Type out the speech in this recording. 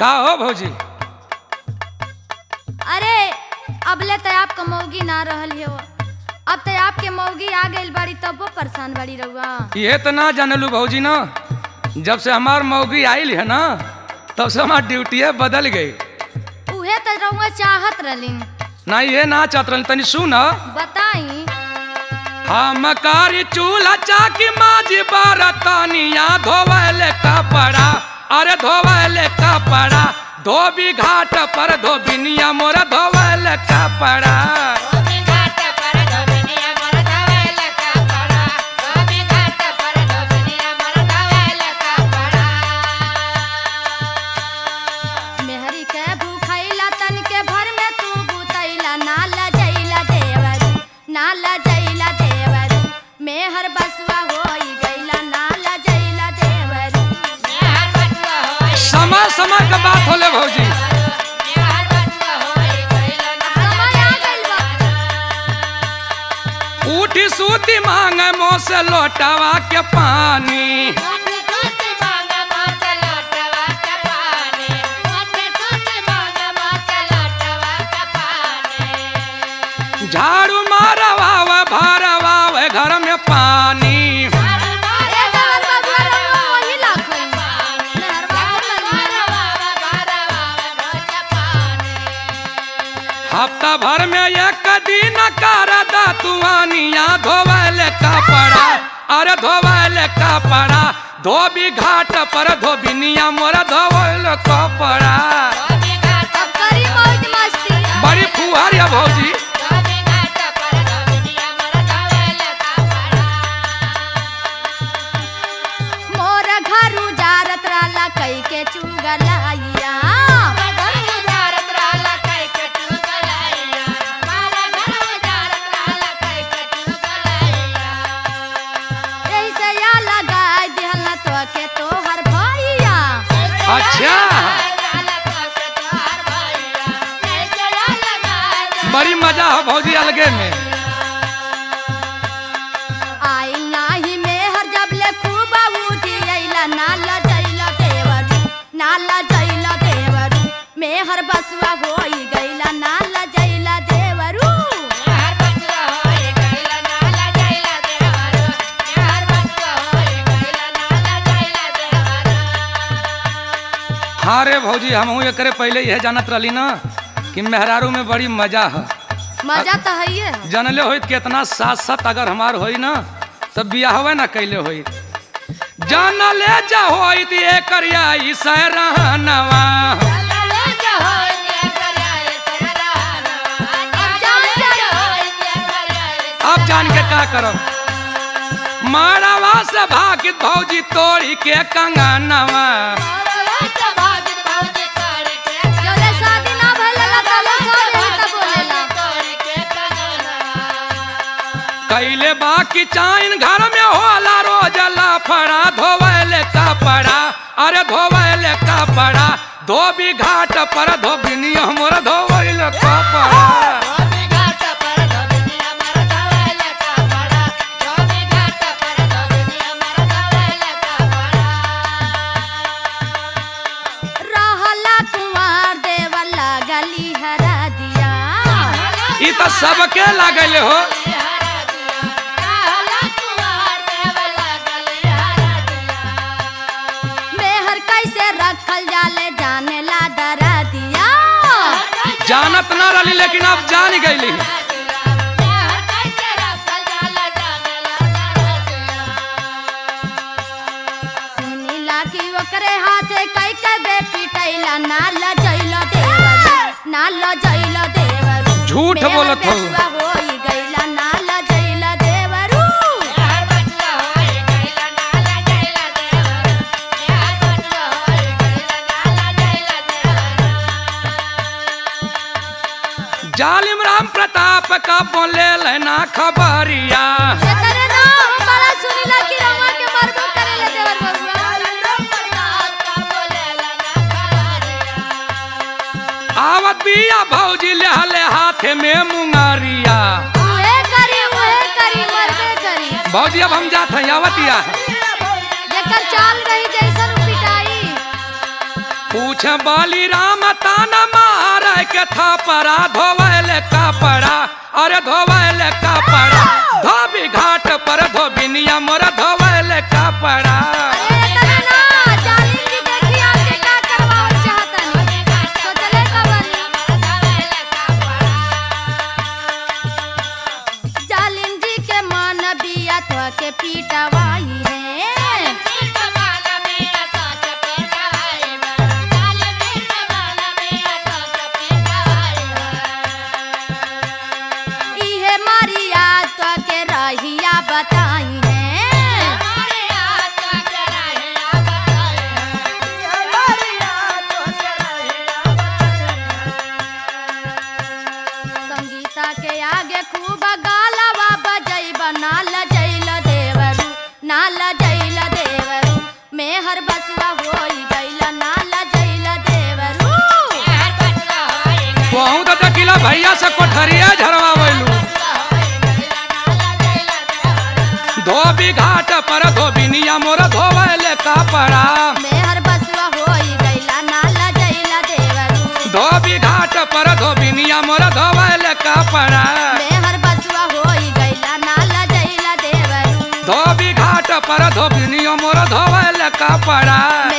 का हो भौजी अरे अबले तो आपका मौगी ना रहल हो अब तो आपके मौगी आ गई बड़ी तब वो परेशान बड़ी रहुआ ये तो ना जानलू भौजी ना जब से हमार मौगी आइल है ना तब से हमार ड्यूटी बदल गई उहे तो रहुआ चाहत रहली ना ये ना चाहत रहनी तनी सुन बताई हम कारी चूल्हा चाकी माजी बरतनिया धोवले कपड़ा अरे धोवले कपड़ा धोबी घाट पर धोबिनिया मोर धोवले कपड़ा मेहरी के भूखैला तन के भर में तू बुतैला ना लजैला देवर ना लजैला देवर मेहर बसुआ होई गैला ना लजैला देवर समय समय का बात होले भौजी समय आ गइल बा उठी सूती मांगे मोह से लोटावा के पानी झाड़ू मारवावे भरवावे घर में पानी ए देवर बबुआ रहुआ वही लाखई मेहरबा हफ्ता भर में एक दिन कर दतुआनिया धोवले कपड़ा अरे धोवले कपड़ा धोबी घाट पर धोबिनिया मोर धोवल कपड़ा अब करी मौज मस्ती बड़ी फुहर है भौजी मोर घर उजारत रहला कई के चुगलाइया ऐसे या लगाई दिहला तो के तोहर भैया अच्छा बड़ी मजा हो भौजी अलगे में आई नाही मेहर जब ले खूब उठी अइला नाला जइला देवर नाला जइला देवर मेहर बसुआ होई गइला नाला जइला देवरू हाँ रे भौजी हम एकरे पहले यह जानत रहली ना कि मेहरारू में बड़ी मजा है मजा तो है है जानले होइत केतना साथ साथ अगर हमार होई ना तब बियाहवे ना कैले होइत जानले जा होइत एकर आई सहरहनवा अब जान के का करब मारवा से भागित भौजी तोड़ी के कंगनवा जौले शादी ना भइला तले सब यही त बोलेला कैले बाकी चाइन घर में होला रोज लफड़ा धोवले कपड़ा अरे धोवले कपड़ा धोबी घाट पर धोबिनिया मोर धोवले कपड़ा रहला कुंवर देवर लगली हरा दिया ई तो सबके लागल हो मेहर कैसे रखल जाले जाने ला डरा दिया जानत ना रही लेकिन अब जान गईली सुनीला की ओकरे हाथे कई के बे पिटैला ना लजैला देवर ना लजैला देवर झूठ मेहर बोलत हो। बेसुआ होई गइला ना लजैला देवरू जालिम राम प्रताप का बोले लेना खबरिया एकरे नाम बड़ा सुनीला की रवा के मरबो करेला देवर बबुआ आवत बिया भौजी लेहले हाथे में मुंगारिया उहे करी उहे करी मरबे करी भौजी अब हम जात हैं आवतिया जेकर चाल रही जैसन उ पिटाई पूछ बाली राम ताना मार के थापरा धोवल कपड़ा अरे धोवल कपड़ा धोबी घाट पर धोबिनिया मोर धोवल कपड़ा अरे तने ना जालिम जी देखी आपके का करवावल चाहतनी सोचले कबनी जालिम जी के मन बिया तो के पीटवाई है इहे मारिया तो के रहिया बताई है संगीता के आगे खूब गालवा बजैब नाल जैल देवरू नाल जैल देवरू में हर बसवा होई गैल नाल जैल देवरू वहू तो दकिला भैया से कोठरिया झरवावलू धोबी घाट पर धोबिनिया मोर धोवल कपड़ा में हर बसवा होई गैल नाल जैल देवरू धोबी घाट पर धोबिनिया मोर धोवल कपड़ा में हर बसवा होई गैल नाल जैल देवरू धोबी घाट पर धोबिनिया मोर धोवल कपड़ा